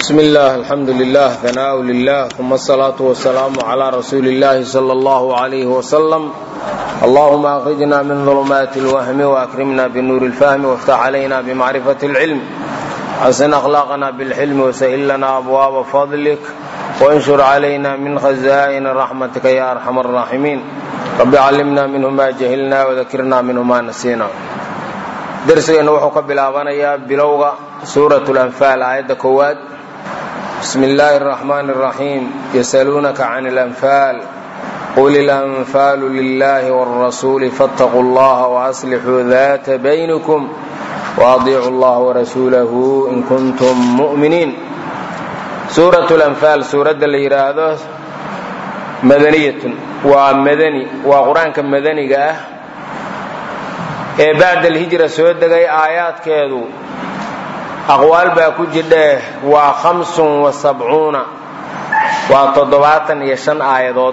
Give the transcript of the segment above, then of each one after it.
بسم الله الحمد لله ثناء لله ثم الصلاة والسلام على رسول الله صلى الله عليه وسلم اللهم أخرجنا من ظلمات الوهم وأكرمنا بنور الفهم وافتح علينا بمعرفة العلم حسن أخلاقنا بالحلم وسهل لنا أبواب فضلك وانشر علينا من خزائن رحمتك يا أرحم الراحمين رب علمنا منه ما جهلنا وذكرنا منه ما نسينا درسgeena wuxuu ka bilaabanayaa bilowga suuraة الأنفاal aayadda koowaad بسم الله الرحمن الرحيم يسألونك عن الأنفال قل الأنفال لله والرسول فاتقوا الله وأصلحوا ذات بينكم وأطيعوا الله ورسوله إن كنتم مؤمنين سورة الأنفال suuradda la yidhaahdo madaniyatun waa madani waa qur-aanka madaniga ah ee bacda alhijra soo degay aayaadkeedu aqwaal baa ku jidhee waa hamsun wa sabcuuna waa toddobaatan iyo shan aayadood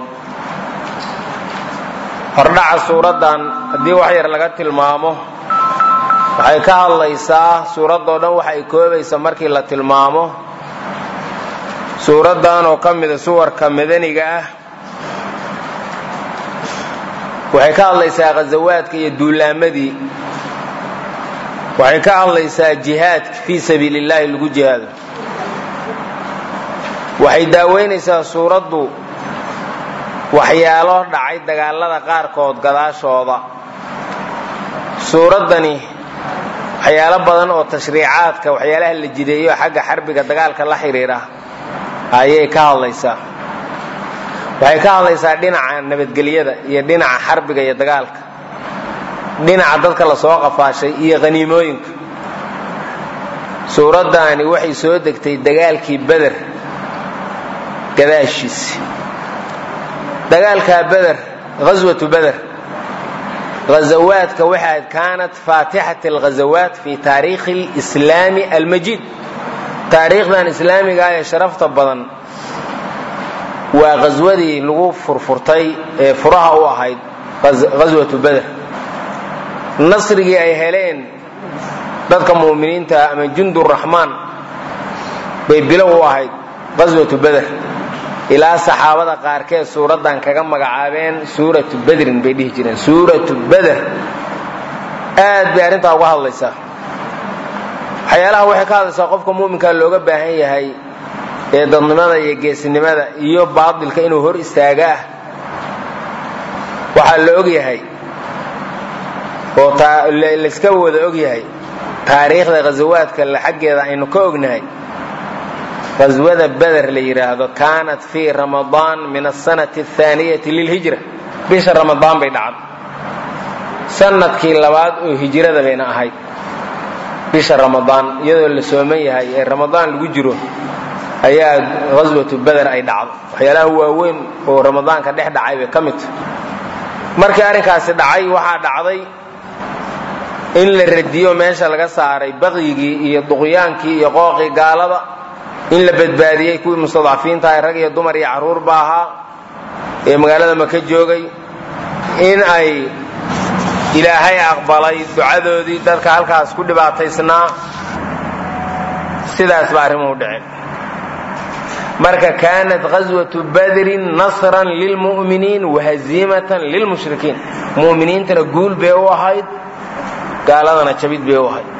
hordhaca suuraddan haddii wax yar laga tilmaamo waxay ka hadlaysaa suuraddoo dhan waxa ay koobaysa markii la tilmaamo suuraddan oo ka mida suwarka madaniga ah waxay ka hadlaysaa khasawaadka iyo duulaamadii waxay ka hadlaysaa jihaadka fii sabiili illaahi lagu jihaado waxay daaweynaysaa suuraddu waxyaalo dhacay dagaalada qaarkood gadaashooda suuraddani waxyaalo badan oo tashriicaadka waxyaalaha la jideeyo xagga xarbiga dagaalka la xidhiira ayay ka hadlaysaa waxay ka hadlaysaa dhinaca nabadgelyada iyo dhinaca xarbiga iyo dagaalka dhinaca dadka la soo qafaashay iyo khaniimooyinka suuraddaani waxay soo degtay dagaalkii beder gadaashiisi dagaalkaa beder ghaswatu beder ghazawaadka waxaad kaanat faatixat alghazawaat fi taariikhi alislaami almajiid taariikhdan islaamiga ee sharafta badan waa ghaswadii lagu furfurtay ee furaha u ahayd ghaswatu beder nasrigii ay heleen dadka mu'miniinta ama junduraxmaan bay bilow u ahayd qaswatu beder ilaa saxaabada qaarkeed suuraddan kaga magacaabeen suuratu bedrin bay dhihi jireen suuratu beder aad bay arrintaa uga hadlaysaa waxyaalaha waxay ka hadlaysaa qofka mu'minkaa looga baahan yahay ee dadnimada iyo geesinimada iyo baadilka inuu hor istaaga ah waxaa la og yahay oo layska wada og yahay taariikhda ghasawaadka xaggeeda aynu ka ognahay ghaswada beder la yidhaahdo kaanat fii ramadaan min asanati athaaniyati lilhijra bisha ramadaan bay dhacday sanadkii labaad oo hijrada bayna ahayd bisha ramadaan iyadoo la sooman yahay ee ramadaan lagu jiro ayaa ghaswatu beder ay dhacdo waxyaalaha waaweyn oo ramadaanka dhex dhacay bay ka mid tahay markii arrinkaasi dhacay waxaa dhacday in la radiyo meesha laga saaray baqyigii iyo duqyaankii iyo qooqii gaalada in la badbaadiyey kuwii mustadcafiintaha rag iyo dumar iyo carruurba ahaa ee magaalada maka joogay in ay ilaahay aqbalay ducadoodii dadka halkaas ku dhibaataysnaa sidaas ba arrimuhu dhaceen marka kaanat ghaswatu badrin nasran lilmu'miniin wahaziimatan lilmushrikiin mu'miniintana guul bay u ahayd gaaladana jabid bay u ahayd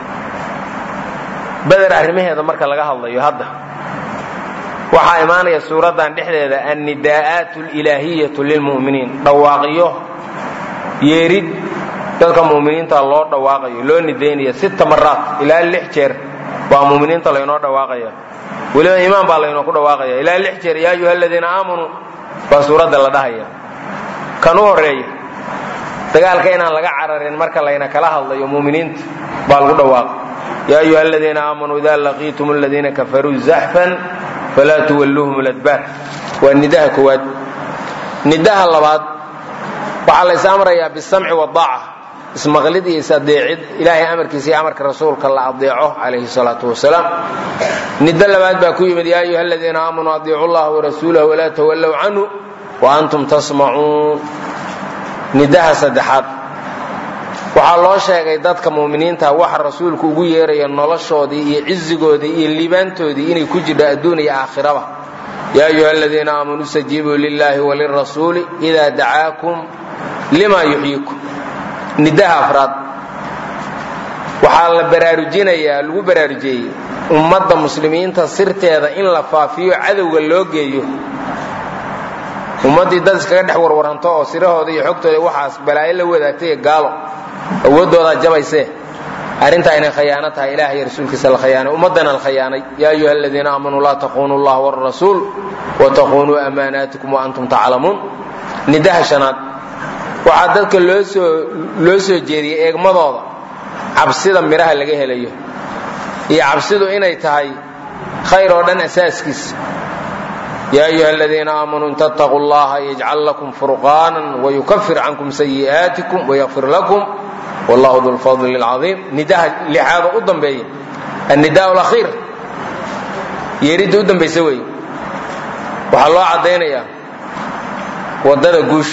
beder arrimaheeda marka laga hadlayo hadda waxaa imaanaya suuraddan dhexdeeda annidaa'aat alilaahiyatu lilmu'miniin dhawaaqyo yeerid dadka mu'miniinta loo dhawaaqayo loo nidaynaya sita maraat ilaa lix jeer baa mu'miniinta laynoo dhawaaqaya weliba iimaan baa laynoo ku dhawaaqaya ilaa lix jeer yaa ayuha aladiina aamanuu baa suuradda la dhahaya kan u horeeya dagaalka inaan laga cararin marka layna kala hadlayo muminiinta baa lagu dhawaaqa yaa ayuha aladiina aamanuu ida laqiitum aladiina kafaruu zaxfan falaa tuwalluuhum ladbaar waa nidaha koowaad nidaha labaad waxaa la is amrayaa bisamci wadaaca ismaqlid iyo is-adeecid ilaahay amarkiisa iyo amarka rasuulka la adeeco calayhi salaatu wasalaam nido labaad baa ku yimid yaa ayuha aladiina aamanuu adiicu llaha warasuulahu walaa tawallow canhu wa antum tasmacuun nidaha saddexaad waxaa waxaa loo sheegay dadka mu'miniinta waxa rasuulku ugu yeeraya noloshoodii iyo cizigoodii iyo liibaantoodii inay ku jirto adduun iyo aakhiraba yaa ayuha aladiina aamanuu istajiibuu lilahi walirasuuli idaa dacaakum lima yuxyikum nidaha afraad waxaa la baraarujinayaa lagu baraarujiyey ummadda muslimiinta sirteeda in la faafiyo cadowga loo geeyo ummaddii dad iskaga dhex warwaranto oo sirahooda iyo xogtooda waxaas balaayo la wadaagtay gaalo awooddoodaa jabaysee arrintaa inay khayaano tahay ilaah iyo rasuulkiisa la khayaanay ummaddana la khayaanay yaa ayuha aladiina aamanuu laa taquunuu allah wrasuul wataquunuu amaanaatikum waantum taclamuun nidaha shanaad waxaa dadka loo soo loo soo jeediyey eegmadooda cabsida midhaha laga helayo iyo cabsidu inay tahay khayr oo dhan asaaskiisa yaa ayuha aladiina aamanuu in tattaquu llaha yajcal lakum furqaanan wayukafir cankum sayi'aatikum wayakfir lakum wallahu du lfadli lcaiim nidaha lixaadoo u dambeeya annidaa lakhiir yeeridda u dambaysa weeye waxaa loo caddaynayaa waddada guush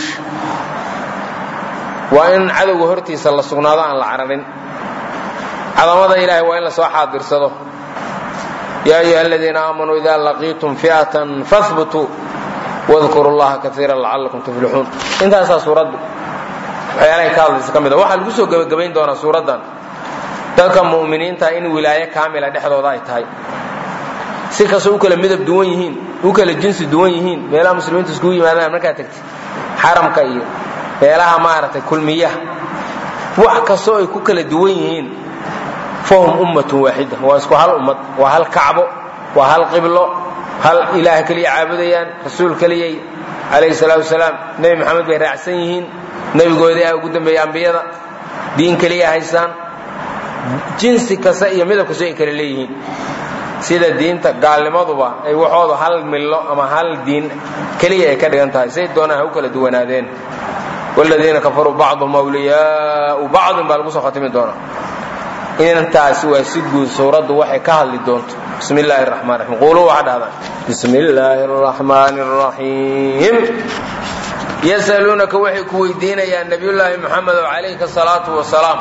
waa in cadowga hortiisa la sugnaado aan la cararin cadamada ilaahay waa in lasoo xaadirsado yaa ayuha aladiina aamanuu ida laqiitum fi'atan fahbutuu wadkuru llaha kaiira lacalakum tuflixuun intaasaa suuraddu waxyaalahay ka hadlaysa ka mid a waxaa lagu soo gebagabayn doonaa suuraddan dadka mu'miniinta in wilaayo kaamila dhexdooda ay tahay si kastoo u kala midab duwan yihiin u kala jinsi duwan yihiin meelaha muslimiintu iskugu yimaadaan markaa tagtid xaramka iyo meelaha maaragtay kulmiyaha wax kastoo ay ku kala duwan yihiin fahum ummatun waaxida waa isku hal ummad waa hal kacbo waa hal qiblo hal ilaah keliya caabudayaan rasuul keliyay calayhi salaatu wasalaam nebi maxamed bay raacsan yihiin nebigoodii ah ugu dambeeyey ambiyada diin keliya haysaan jinsi kasta iyo midab kastoo ay kala leeyihiin sida diinta gaalnimaduba ay waxoodu hal millo ama hal diin keliya ay ka dhigan tahay say doonaan ha u kala duwanaadeen wladiina kafaruu bacduhum awliyaau bacdin baa lagu soo khatimi doonaa intaasi waa si guud suuraddu waxay ka hadli doonto bismi illaahi raxmaan raxiim quuluu waxaa dhahdaan bismi illaahi araxmaani araxiim yasaluunaka waxay ku weydiinayaan nabiyullaahi moxamedow calayka salaatu wasalaam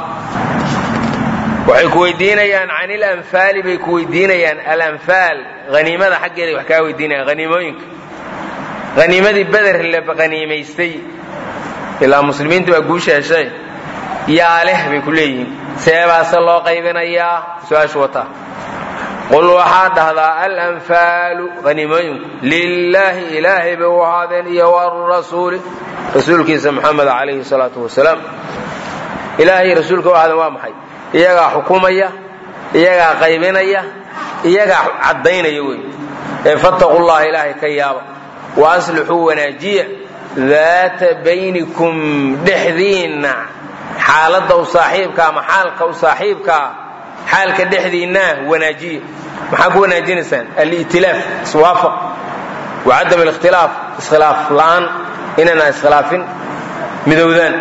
waxay ku weydiinayaan can ilanfaali bay ku weydiinayaan alanfaal haniimada xaggeeday wax kaa weydiinayaan haniimooyinka haniimadii beder la haniimaystay ilaa muslimiintu waa guusha heshay yaa leh bay ku leeyihiin seebaase loo qaybinayaa su-aashu wataa qul waxaa dhahdaa alanfaalu haniimooyinku lilaahi ilaahay bay u ahaadeen iyo warasuuli rasuulkiisa moxamed calayhi salaatu wasalaam ilaahay rasuulka u ahaadeen waa maxay iyagaa xukumaya iyagaa qaybinaya iyagaa caddaynaya wey ee fattaqu llaha ilaahay ka yaaba wa aslixuu wanaajiya daata baynikum dhexdiinna xaaladda u saaxiibka ama xaalka u saaxiibkaa xaalka dhexdiinna wanaajiya maxaa ku wanaajinaysaan alitilaaf iswaafaq wa cadam alikhtilaaf iskhilaaf la'aan inayna iskhilaafin midowdaan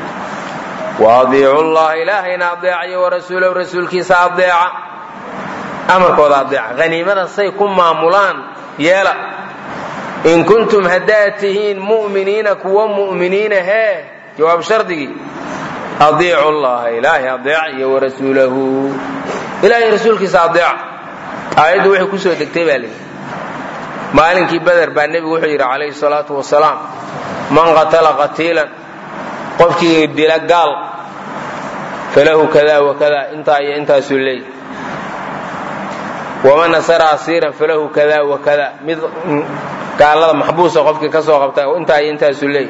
waadiicu llaha ilaahayna adeecayo warasuulahu rasuulkiisa adeeca amarkooda adeeca haniimada say ku maamulaan yeela in kuntum haddaad tihiin mu'miniina kuwa mu'miniina hee jawaab shardigii adiicu llaha ilaahay adeeca iyo warasuulahu ilaahay rasuulkiisa adeeca aayaddu waxay ku soo degtay baa layidhi maalinkii beder baa nebigu wuxuu yidhi calayhi salaatu wasalaam man qatala qatiilan qofkii dila gaal falahu kada wakada intaa iyo intaasuu leey waman nasara asiiran falahu kada wakada mid gaalada maxbuusa qofkii ka soo qabta intaa iyo intaasuu leey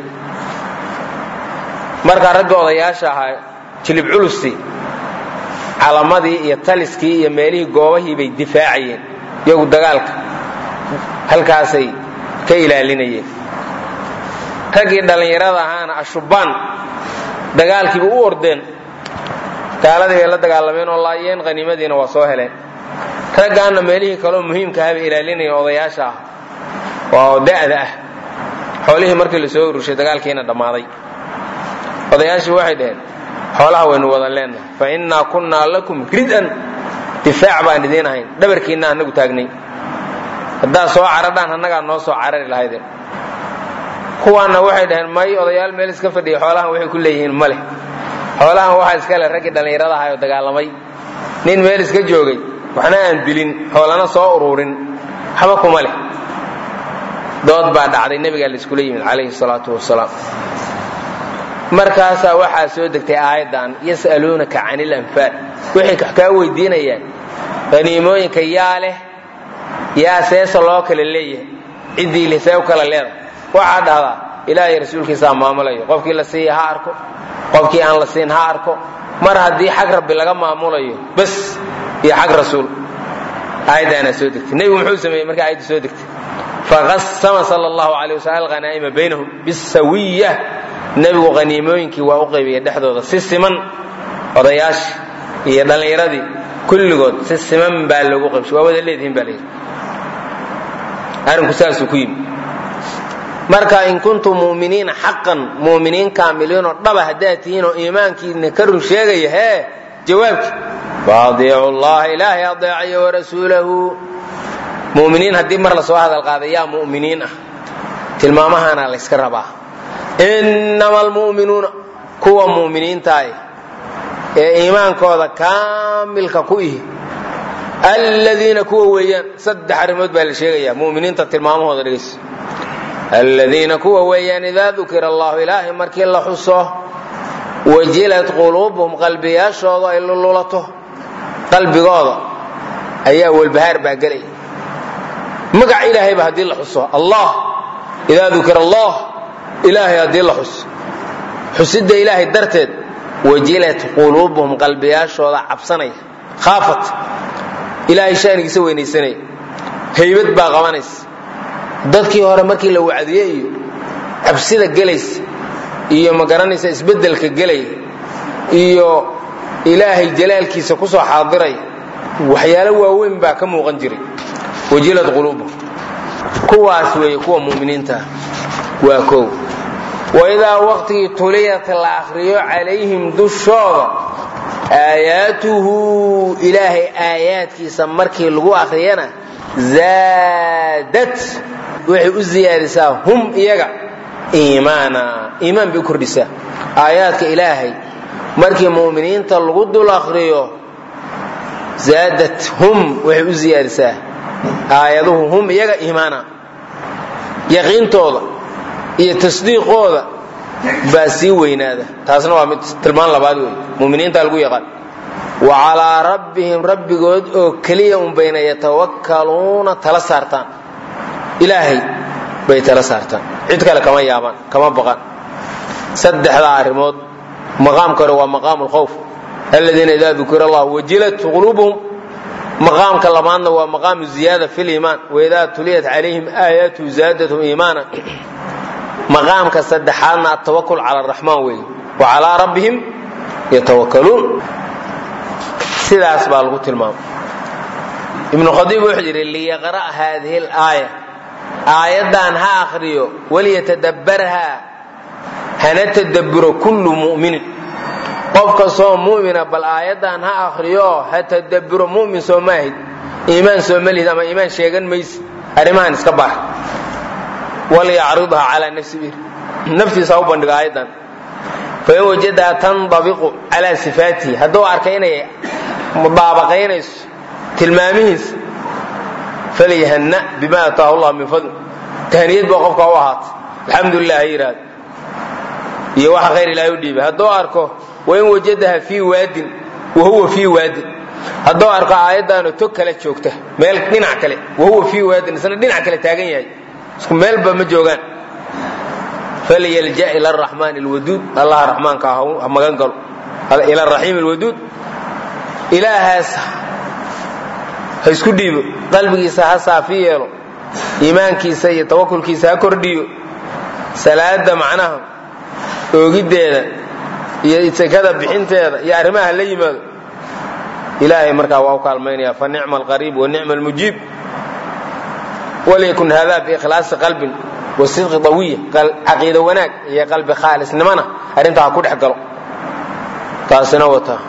markaa ragga odayaasha ahaa jilib culusi calamadii iyo taliskii iyo meelihii goobahii bay difaacayeen iyagu dagaalka halkaasay ka ilaalinayeen raggii dhallinyarada ahaana ashubaan dagaalkiiba u ordeen gaaladii bay la dagaalameen oo laayeen haniimadiina waa soo heleen raggaanna meelihii kaleo muhiimka ahabay ilaalinayeen odayaasha ah oo da'da ah xoolihii markii la soo urushay dagaalkiina dhammaaday odayaashii waxay dhaheen xoolaha waynu wada leennahay fa innaa kunnaa lakum rid'an difaac baan idiin ahayn dhabarkiinna annagu taagnay haddaad soo caradhaan annagaa noo soo carari lahaydeen kuwaanna waxay dhaheen may odayaal meel iska fadhiya xoolahan waxay ku leeyihiin ma leh xoolahan waxaa iska le raggii dhallinyarada ahay oo dagaalamay nin meel iska joogay waxna aan dilin xoolana soo ururin waxba kuma leh dood baa dhacday nebigaa laiskula yimid calayhi salaatu wasalaam markaasaa waxaa soo degtay aayaddan yas'aluunaka cani ilanfaal waxay kaa weydiinayaan haniimooyinka yaa leh yaa seesa loo kala leeyahay ciddii leh see u kala leedahay waxaa dhahdaa ilaahay rasuulkiisaa maamulayo qofkii la siiya ha arko qofkii aan la siin ha arko mar haddii xag rabbi laga maamulayo bas iyo xag rasuul aayaddaanaa soo degtay nebigu muxuu sameeyey markii aayaddu soo degtay faqasama sal allahu alay wasalm alghanaa'ima baynahum bisawiya nebigu haniimooyinkii waa u qaybiyey dhexdooda si siman odayaashii iyo dhallinyaradii kulligood si siman baa loogu qaybshay waa wada leedihiin baa layidhi arrinku saasuu ku yimi marka in kuntum mu'miniina xaqan mu'miniin kaamiliinoo dhaba haddaad tihiin oo iimaankiina ka run sheegaya hee jawaabki faadiicu llaha ilaahay adeecayo warasuulahu mu'miniin haddii mar la soo hadal qaaday yaa mu'miniin ah tilmaamahana layska rabaa innama almu'minuuna kuwa mu'miniintaah ee iimaankooda kaamilka ku ihi aladiina kuwa weeyaan saddex arrimood baa la sheegaya mu'miniinta tilmaamahooda dhegayso aladiina kuwa weeyaan idaa dukira allahu ilaahay markii la xuso wajilat quluubuhum qalbiyaashooda ay lululato qalbigooda ayaa walbahaar baa gelaya magac ilaahayba haddii la xuso allah idaa dukira allah ilaahay haddii la xuso xusidda ilaahay darteed wajilat quluubuhum qalbiyaashooda cabsanaya khaafat ilaahay shaanigiisa weynaysanaya haybad baa qabanaysa dadkii hore markii la wacdiye iyo cabsida gelaysa iyo ma garanaysa isbeddelka gelaya iyo ilaahay jalaalkiisa ku soo xaadiray waxyaalo waaweyn baa ka muuqan jiray wajilad quluubuhum kuwaas weeye kuwa mu'miniinta waa kow waidaa waqtigii tuliyat la akhriyo calayhim dushooda aayaatuhu ilaahay aayaadkiisa markii lagu akhriyana zaadat waxay u ziyaadisaa hum iyaga iimaana iimaan bay u kordhisaa aayaadka ilaahay markii mu'miniinta lagu dul akhriyo zaadat hum waxay u ziyaadisaa aayaduhu hum iyaga iimaana yaqiintooda iyo tasdiiqooda baa sii weynaada taasna waa mid tilmaan labaad wey muminiinta lagu yaqaan wa calaa rabbihim rabbigood oo keliya un bayna yatawakkaluuna tala saartaan ilaahay bay tala saartaan cid kale kama yaabaan kama baqaan saddexdaa arrimood maqaamka hore waa maqaamu lkhowf aladiina idaa dukira allah wajilat quluubuhum maqaamka labaadna waa maqaamu ziyaada fi liimaan waidaa tuliyat calayhim aayaatu zaadathum iimaana maqaamka saddexaadna atawakul cala araxmaan weeye wa calaa rabbihim yatawakkaluun sidaas baa lagu tilmaamay ibnu khadiib wuxuu yidhi liyaqra' haadihi alaaya aayaddan ha akhriyo waliyatadabbarhaa hana tadabburo kullu mu'minin qof kastoo mu'mina bal aayaddan ha akhriyo ha tadabburo mu'min soo maahid iimaan soo malihid ama iimaan sheegan maysid arrimahan iska baar walyacridha calaa nafsi bir naftiisa ha u bandhigo aayaddan fain wajadaha tandabiqu calaa sifaatihi hadduu arkay inay mudaabaqaynayso tilmaamihiisa falyahanna bima ataahu llah min fadli tahniyad baa qofka u ahaatay alxamdulilah ha yidhaahdo iyo waxa khayr ilaahay u dhiibay hadduu arko wain wajadaha fii waadin wa huwa fii waadin hadduu arko aayaddaanu tog kale joogta meel dhinac kale wa huwa fii waadin isna dhinac kale taagan yahay isku meelba ma joogaan falyalja ila araxmaan alwaduud allah raxmaanka ha magan galo ila araxiim alwaduud ilaahaas ha isku dhiibo qalbigiisa ha saafi yeelo iimaankiisa iyo tawakulkiisa ha kordhiyo salaada macnaha oogiddeeda iyo sekada bixinteeda iyo arrimaha la yimaado ilaahay markaa waa u kaalmaynaya fa nicma alqariib wa nicma almujiib walyakun hada biikhlaasi qalbin wa sidqi dawiya caqiida wanaag iyo qalbi khaalisnimana arrintaa ha ku dhex galo taasina wataa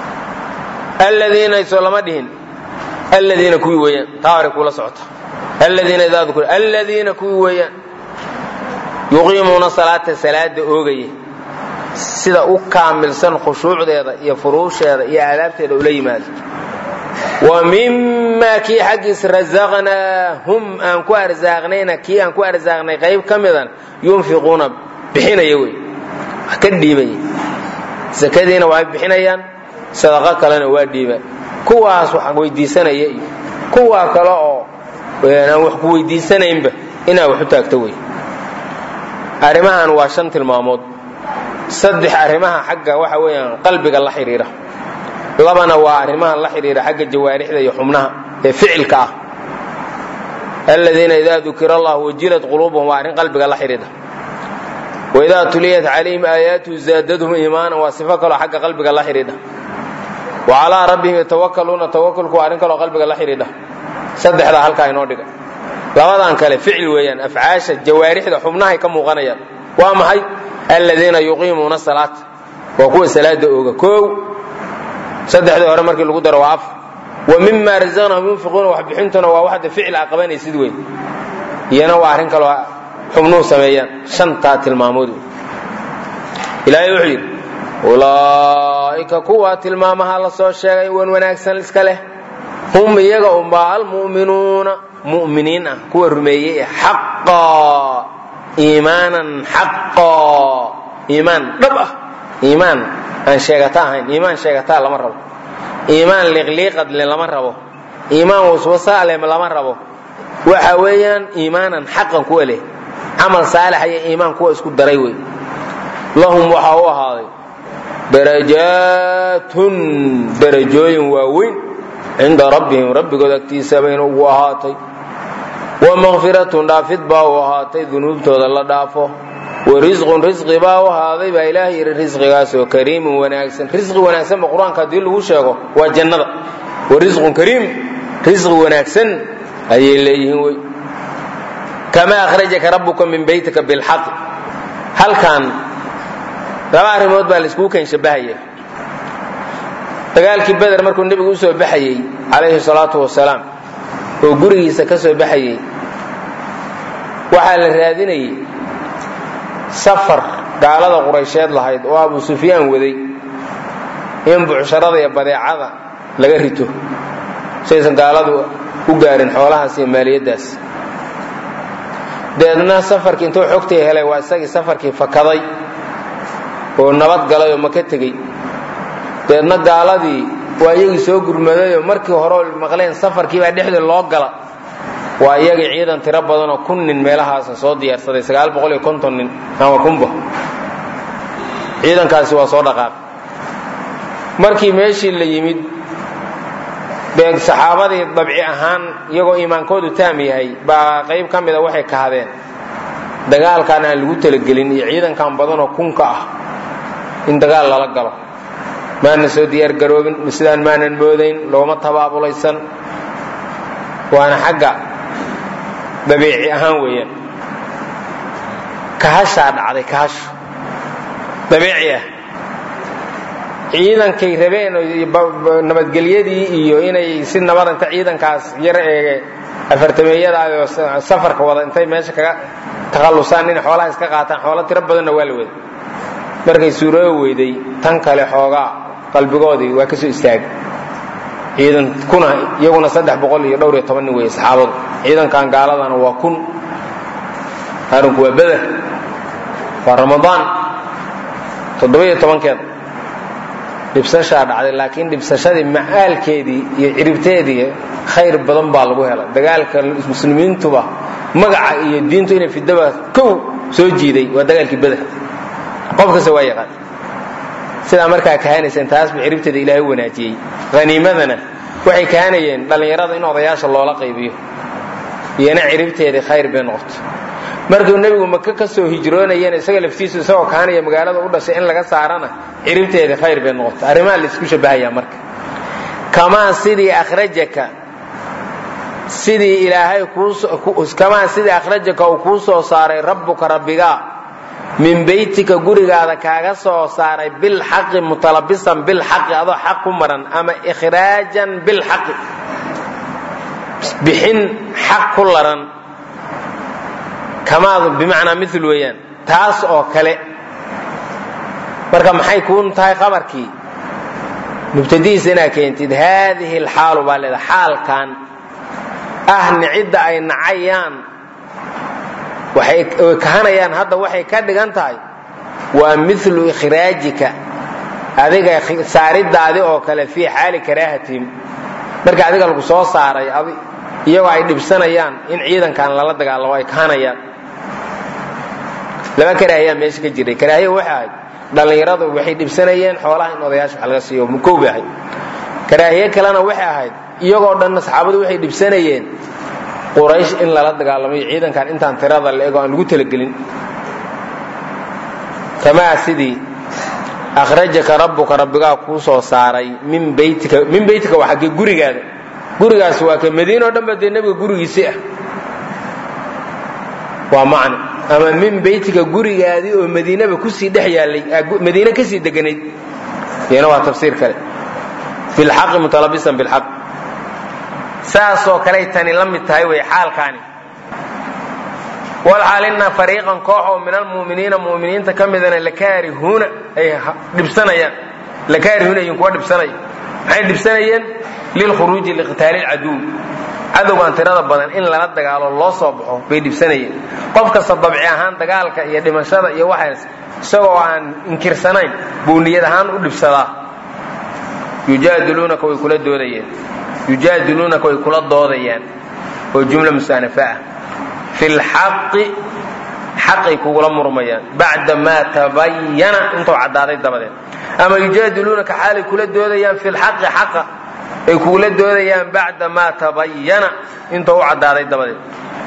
aladiina isoo lama dhihin aladiina kuwii weeyaan taa hore kuula socota aladiina idaa dukira aladiina kuwii weeyaan yuqiimuuna salaata salaada oogaya sida u kaamilsan khushuucdeeda iyo furuusheeda iyo aadaabteeda ula yimaado wa mimaa kii xaggiis rasaqnaahum aan ku arsaaqnayna kii aan ku arsaaqnay qayb ka midan yunfiquuna bixinaya wey wax ka dhiibaya sakadiina waa bixinayaan sadaqo kalena waa dhiiba kuwaas wax weydiisanaya iyo kuwaa kale oo aan wax ku weydiisanaynba inaad wax u taagto wey arrimahan waa shan tilmaamood saddex arrimaha xagga waxa weeyaan qalbiga la xidhiira labana waa arrimaha la xidhiira xagga jawaarixda iyo xubnaha ee ficilka ah aladiina idaa dukira allah wajilat quluubuhum waa arrin qalbiga la xidhiidha waidaa tuliyat calayhim aayaatuhu zaadadhum iimaanan waa sifo kaloo xagga qalbiga la xidhiidha wa calaa rabbihim yatawakaluuna tawakulku waa arrin kaloo qalbiga la xidhiidha saddexdaa halkaa inoo dhiga labadan kale ficil weeyaan afcaasha jawaarixda xubnahay ka muuqanayaan waa maxay aladiina yuqiimuuna salaata waa kuwa salaada ooga koow saddexdii hore markii lagu daro waa af wa mima razaqnahum yunfiquuna waxbixintuna waa waxda ficil a qabanaysid wey iyana waa arrin kaloo xubnuhu sameeyaan shantaa tilmaamood wey ilaahay wuxuu yidhi ulaa'ika kuwa tilmaamaha la soo sheegay wan wanaagsan iska leh hum iyaga unbaa almu'minuuna mu'miniin ah kuwa rumeeyey ee xaqaa iimaanan xaqaa iimaan dhab ah iimaan aan sheegata ahayn iimaan sheegataa lama rabo iimaan liqliiqadle lama rabo iimaan waswasaale lama rabo waxa weeyaan iimaanan xaqan kuwa leh camal saalixa iyo iimaan kuwa isku daray wey lahum waxaa u ahaaday darajaatun darajooyin waaweyn cinda rabbihim rabbigood agtiisa bayna ugu ahaatay wa makfiratun dhaafid baa u ahaatay dunuubtooda la dhaafo wa risqun risqi baa u ahaaday baa ilaahay yidhi risqigaasoo kariimun wanaagsan risqi wanaagsanba qur-aanka haddii lagu sheego waa jannada wa risqun kariim risqi wanaagsan ayay leeyihiin wey kamaa akhrajaka rabbuka min beytika bilxaqi halkan laba arrimood baa laiskugu keen shabahaya dagaalkii beder markuu nebigu u soo baxayey calayhi salaatu wasalaam oo gurigiisa ka soo baxayey waxaa la raadinayey safar gaalada quraysheed lahayd oo abu sufyaan waday in bucsharada iyo badeecada laga rito saysan gaaladu u gaarin xoolahaas iyo maaliyaddaas deedna safarkii intuu xogtay helay waa isagii safarkii fakaday oo nabad galay oo maka tegey deedna gaaladii waa iyagii soo gurmadayoo markii hore maqleen safarkiibaa dhexdii loo gala waa iyagii ciidan tiro badanoo kun nin meelahaasa soo diyaarsaday sagaal boqol iyo konton nin ama kunba ciidankaasi waa soo dhaqaaqay markii meeshii la yimid dee saxaabadii dabci ahaan iyagoo iimaankoodu taam yahay baa qayb ka mida waxay kahadeen dagaalkan aan lagu talagelin iyo ciidankan badanoo kunka ah in dagaal lala galo maanan soo diyaargaroobin sidaan maanan moodayn looma tabaabulaysan waana xagga dabiici ahaan weeyaan kahashaa dhacday kahashu dabiici ah ciidankay rabeen nabadgelyadii iyo inay si nabad inta ciidankaas yar eege afartameeyadaayoo safarka wada intay meesha kaga takhallusaan inay xoolaha iska qaataan xoolo tiro badanna waa la wada markay suuroobi weyday tan kale xoogaa qalbigoodii waa ka soo istaagay ciidan kuna iyaguna saddex boqol iyo dhowr iyo toban nin weeye saxaabadu ciidankan gaaladana waa kun arinku waa beder waa ramadaan toddoba-iyo tobankeeda dhibsashaa dhacday laakiin dhibsashadii macaalkeedii iyo ciribteedii khayr badan baa lagu helay dagaalka muslimiintuba magaca iyo diintu inay fidaba kow soo jiiday waa dagaalkii beder qof kasta waa yaqaan sidaa markaa kahanayseen taasba ciribteeda ilaahay wanaajiyey haniimadana waxay kahanayeen dhallinyarada in odayaasha loola qaybiyo iyona ciribteedii khayr bay noqoto markuu nebigu maka ka soo hijroonayeen isaga laftiisu isagoo kahanaya magaalada u dhashay in laga saarana ciribteedii khayr bay noqoto arrimaha laisku shabahayaa marka kamaa sidii akhrajaka sidii ilaahay kamaa sidii akhrajaka uu kuu soo saaray rabbuka rabbigaa min beytika gurigaada kaaga soo saaray bilxaqi mutalabisan bilxaqi adoo xaq ku maran ama ikhraajan bilxaqi bixin xaq ku laran kamaadu bimacnaa mil weeyaan taas oo kale marka maxay kuu tahay qabarkii mubtadihiisa inaad keentid haadihi alxaalu baa leeda xaalkan ah nicidda ay nacayaan waxay kahanayaan hadda waxay ka dhigan tahay waa milu ikhraajika adiga saaridaadi oo kale fii xaali karaahatihim marka adiga lagu soo saaray iyagoo ay dhibsanayaan in ciidankan lala dagaalamo ay kahanayaan laba karaahiyaa meesha ka jiray karaahiya waxay ahayd dhallinyaradu waxay dhibsanayeen xoolaha in odayaasha wax laga siiyo kow bay ahayd karaahiye kalena waxay ahayd iyagoo dhanna saxaabadu waxay dhibsanayeen quraysh in lala dagaalamayo ciidankan intaan tirada la ego aan lagu talagelin kamaa sidii akhrajaka rabbuka rabbigaa kuu soo saaray min baytika min baytika waa xaggee gurigaada gurigaas waa ka madiina o dhan ba dee nebiga gurigiisi ah waa macno ama min baytika gurigaadii oo madiinaba kusii dhex yaallay madiine kasii deganayd iyana waa tafsiir kale bilxaqi mutalabisan bilxaq saasoo kaley tani la mid tahay wey xaalkaani walxaalina fariiqan koox oo min almu'miniina mu'miniinta ka midana lakaarihuuna ay dhibsanayaan lakaarihuuna ayin kuwa dhibsanaya maxay dhibsanayeen lilkhuruuji liqitaali lcaduw cadowgan tirada badan in lala dagaalo loo soo baxo bay dhibsanayeen qof kasta dabci ahaan dagaalka iyo dhimashada iyo waxaas isagoo aan inkirsanayn buu niyad ahaan u dhibsadaa yujaadiluunaka way kula doodayeen yujaadiluunaka way kula doodayaan oo jumla musaanafa ah fi lxaqi xaqay kugula murmayaan bacda maa tabayana intuu caddaaday dabadeed ama yujaadiluunaka xaalay kula doodayaan fi lxaqi xaqa ay kugula doodayaan bacda maa tabayana intuu u caddaaday dabadeed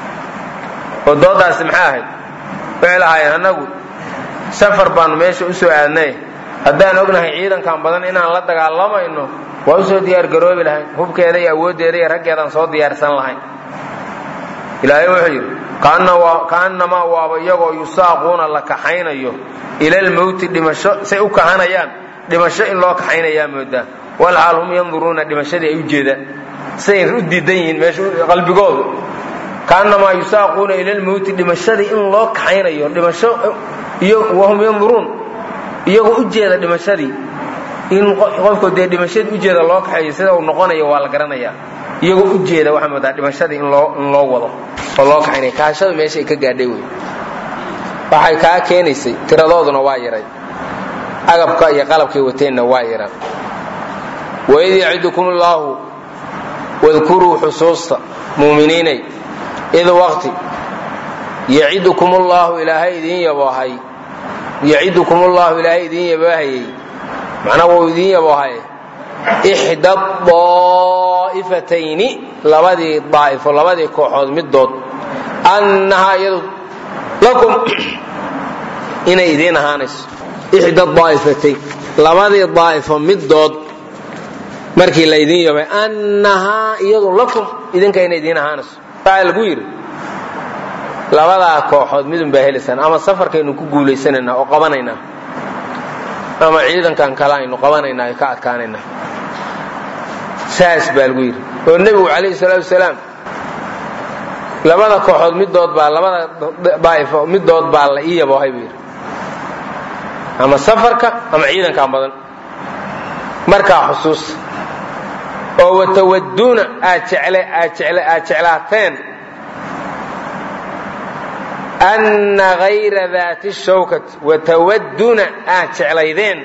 oo doodaasi maxay ahayd waxay lahaayeen annagu safar baanu meesha u soo aadnay haddaan ognahay ciidankan badan inaan la dagaalamayno waa usoo diyaargaroobi lahayn hubkeeda iyo awooddeeda iyo raggeedaan soo diyaarsan lahayn ilaahay wuxuu yidhi kaannamaa waaba iyagoo yusaaquuna la kaxaynayo ilalmowti dhimasho say u kahanayaan dhimasho in loo kaxaynayaa moodaa walxaal hum yanduruuna dhimashadii ay u jeedaan say u diidan yihiin meesha qalbigoodu kaannamaa yusaaquuna ilalmowti dhimashadii in loo kaxaynayo dhimasho wahum yanduruun iyagoo u jeeda dhimashadii in qofku dee dhimashadii ujeeda loo kaxeeyo sida uu noqonayo waa la garanayaa iyagoo u jeeda waxaa moodaa dhimashadii in loo in loo wado oo loo kaxaynaya kaashada meesha ay ka gaadhay wey waxay kaa keenaysay tiradooduna waa yaray agabka iyo qalabkay wateenna waa yaraa waid yacidukum allaahu wadkuruu xusuusta muuminiinay id waqti yacidukum allaahu ilaahay idiin yaboohay yacidukum allaahu ilaahay idiin yaboahayey macnaa wuu idiin yaboohaye ixda daa'ifatayni labadii daa'ifo labadii kooxood middood annahaa iyadu lakum inay idiin ahaanayso ixda daa'ifatayn labadii daa'ifo middood markii laydin yabay annahaa iyadu lakum idinka inay idiin ahaanayso waxaa lagu yidhi labadaa kooxood midun baa helaysaan ama safarkaynu ku guulaysanaynaa oo qabanaynaa ama ciidankan kale aynu qabanaynaa ka adkaanaynaa saas baa lagu yidhi oo nebigu calayhi salaatu wasalaam labada kooxood midood baa labada daa'ifo midood baa la ii yaboohay buu yidhi ama safarka ama ciidankan badan markaa xusuus oo watawaduuna aad jecle aad jecle aad jeclaateen anna hayra daati shawkati watawaduuna aad jeclaydeen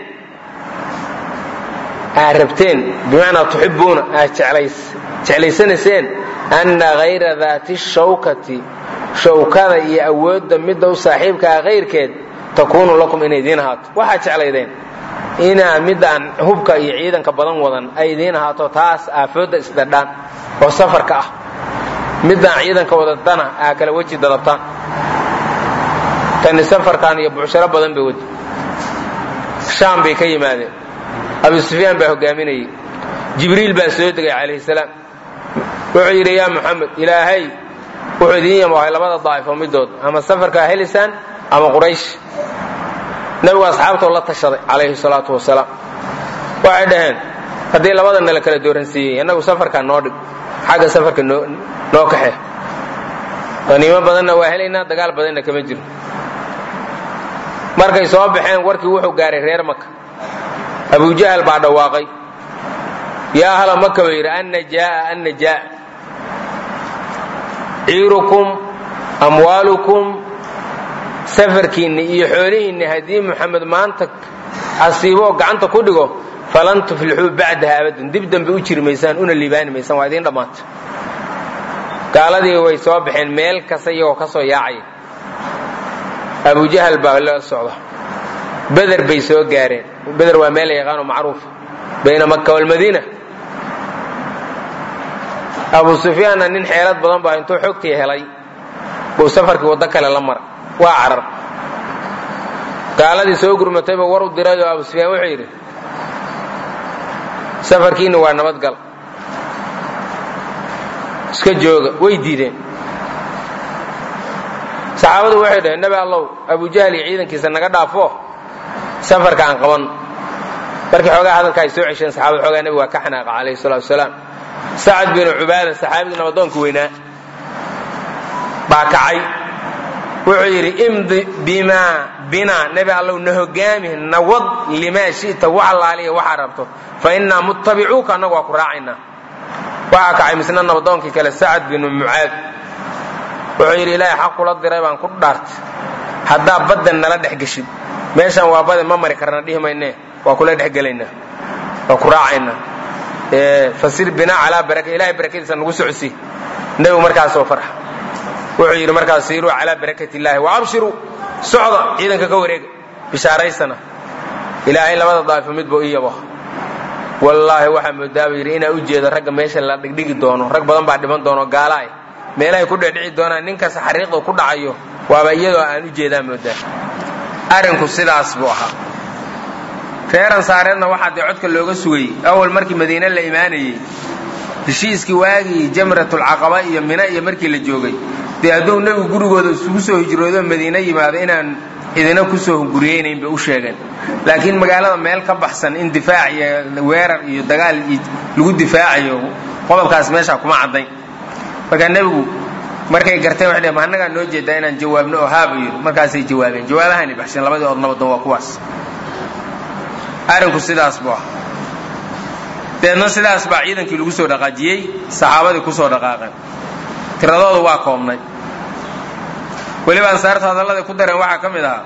aad rabteen bimacnaa tuxibuuna aad jeclaysanayseen anna hayra daati shawkati shawkada iyo awoodda midda u saaxiibkaa kayrkeed takuunu lakum inay idiin ahaato waxaad jeclaydeen inaa midaan hubka iyo ciidanka badan wadan ay idiin ahaato taas aafoodda isdhadhaan oo safarka ah midaan ciidanka wadadana aa kala weji dadabtaan tani safarkan iyo bucsharo badan bay wadi shaam bay ka yimaadeen abu sufyaan baa hogaaminayey jibriil baa soo degay calayhi salaam wuxuu yidhi yaa muxamed ilaahay wuxuu idiin yamoohay labada daa'ifo midood ama safarkaa helisaan ama quraysh nabigu asxaabtoo la tashaday calayhi salaatu wasalaam waxay dhaheen haddii labada nala kala dooransiiyey innagu safarkaa noo dhig xagga safarka noo kaxe qaniimo badanna waa helaynaa dagaal badanna kama jiro markay soo baxeen warkii wuxuu gaaray reer maka abujahal baa dhawaaqay yaa ahla maka buu yidhi anna jaaa anna jaa ciirukum amwaalukum safarkiinni iyo xoolihiinni haddii muxamed maanta asiibo oo gacanta ku dhigo falan tuflixuu bacdaha abadan dib dambe u jiri maysaan una liibaani maysaan waa idiin dhammaata gaaladii way soo baxeen meel kasta iyagoo ka soo yaacaya abujahal baa la socda beder bay soo gaareen beder waa meel la yaqaano macruufa bayna maka walmadiina abu sufyaanna nin xeelad badan baa intuu xogtii helay buu safarkii waddo kale la mara waa carar gaaladii soo gurmatayba war u dirayoo abu sufyaan wuxuu yidhi safarkiinna waa nabadgal iska jooga way diideen saxaabadu waxay dhaheen nebi allow abujahal iyo ciidankiisa naga dhaafo safarka aan qaban markii xoogaa hadalka ay soo cesheen saxaabada xoogaa nebiga waa ka xanaaqa calayhi salatu wasalaam sacad binu cubaada saxaabigii nabadoonka weynaa baa kacay wuxuu yidhi imdi bimaa binaa nebi allow na hogaami nawad limaa shi'ta wax allaaliya waxaa rabto fa innaa muttabicuuka annagu waa ku raacaynaa waxaa kacay misna nabadoonkii kale sacad binu mucaad wuxuu yidhi ilaahay xaq kula diray baan ku dhaartay haddaa baddan nala dhex geshid meeshaan waa bade ma mari karna dhihi maynee waa kula dhexgelaynaa waa ku raacaynaa fasir binaa calaa baraka ilahay barakadiisa nagu socsi nebigu markaasoo farxa wuxuu yidhi markaas siiruu calaa barakati illaahi wa abshiruu socda ciidanka ka wareega bishaaraysana ilaahay labada daa'ifo midba ii yabo wallaahi waxaa moodaaba yidhi inaa u jeedo ragga meesha la dhigdhigi doono rag badan baa dhiman doono gaalaay meelahay ku dhedhici doonaan ninkaas xariiqda ku dhacayo waaba iyadoo aan u jeedaa moodaa arrinku sidaas buu ahaa reer ansaareedna waxaa dee codka looga sugayey awal markii madiine la imaanayey heshiiskii waagii jamratulcaqaba iyo mina iyo markii la joogay dee hadduu nebigu gurigooda isugu soo hijroodo madiine yimaado inaan idina kusoo hunguriyeynayn bay u sheegeen laakiin magaalada meel ka baxsan in difaac iyo weerar iyo dagaal lagu difaacayo qodobkaas meesha kuma caddayn markaa nebigu markay garteen waxay dhaheen ma annagaa noo jeedaa inaan jawaabno oo haaba yidhi markaasay jawaabeen jawaabahaanay baxsheen labadii ood nabadan waa kuwaas arrinku sidaas buu ah deedna sidaas baa ciidankii lagu soo dhaqaajiyey saxaabadii ku soo dhaqaaqeen tiradoodu waa koobnay weliba ansaartu hadalladay ku dareen waxaa ka mid ahaa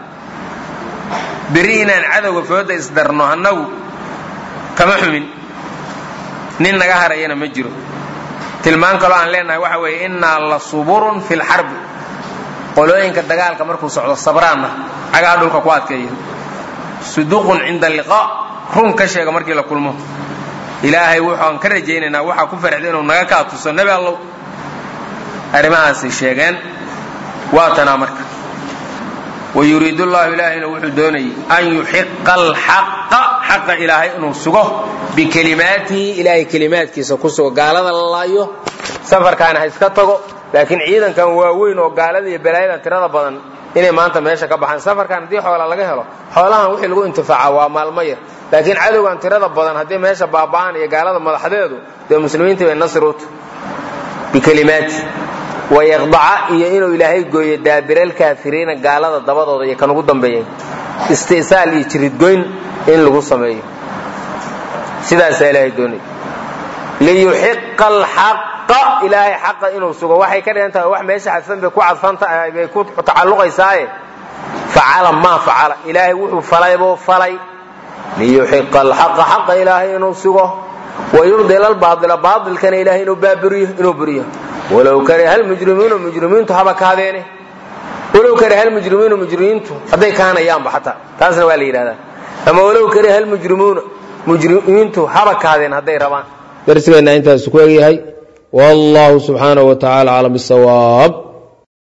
beri inaan cadowga fooda isdarno annagu kama xumin nin naga harayana ma jiro tilmaan kaloo aan leenahay waxa weeye innaa la suburun fi lxarbi qolooyinka dagaalka markuu socdo sabraanna cagaha dhulka ku adkeeya suduqun cinda liqaa run ka sheega markii la kulmo ilaahay wuxuaan ka rajaynaynaa waxaa ku farxda inuu naga kaa tuso nebi allow arrimahaasay sheegeen waa tanaa marka wayuriid llahu ilaahayna wuxuu doonayay an yuxiqa alxaqa xaqa ilaahay inuu sugo bikelimaatihi ilaahay kelimaadkiisa ku sugo gaalada la laayo safarkaana ha iska tago laakiin ciidankan waaweyn oo gaalada iyo balaayada tirada badan inay maanta meesha ka baxaan safarkan haddii xoola laga helo xoolahan wixii lagu intifaaca waa maalmo yar laakiin cadowgan tirada badan haddii meesha baaba'aan iyo gaalada madaxdeedu dee muslimiintii bay nasir u tahy bikelimaati wayaqdaca iyo inuu ilaahay gooyo daabiralkaafiriina gaalada dabadooda iyo kan ugu dambeeyay isti'saal iyo jiridgoyn in lagu sameeyo sidaasaa ilaahay doonay liyuxiqa alxaqa ilaahay xaqa inuu sugo waxay ka dhigan tahay wax meesha xadfan bay ku cadfantahay bay ku tacalluqaysaaye facala maa facala ilaahay wuxuu falay buu falay liyuxiqa alxaqa xaqa ilaahay inuu sugo wayurdil albaaila baailkana ilaahay inuu baaburiyo inuu buriyo walow kariha almujrimiinu mujrimiintu haba kaadeene walow kariha almujrimiinu mujrimiintu hadday kaanayaanba xataa taasna waa la yidhahdaa ama walow kariha almujrimuuna mujrimiintu haba kaadeen hadday rabaan darsigeenna intaas ku egyahay wallahu subxaanahu wa tacala aclam bisawaab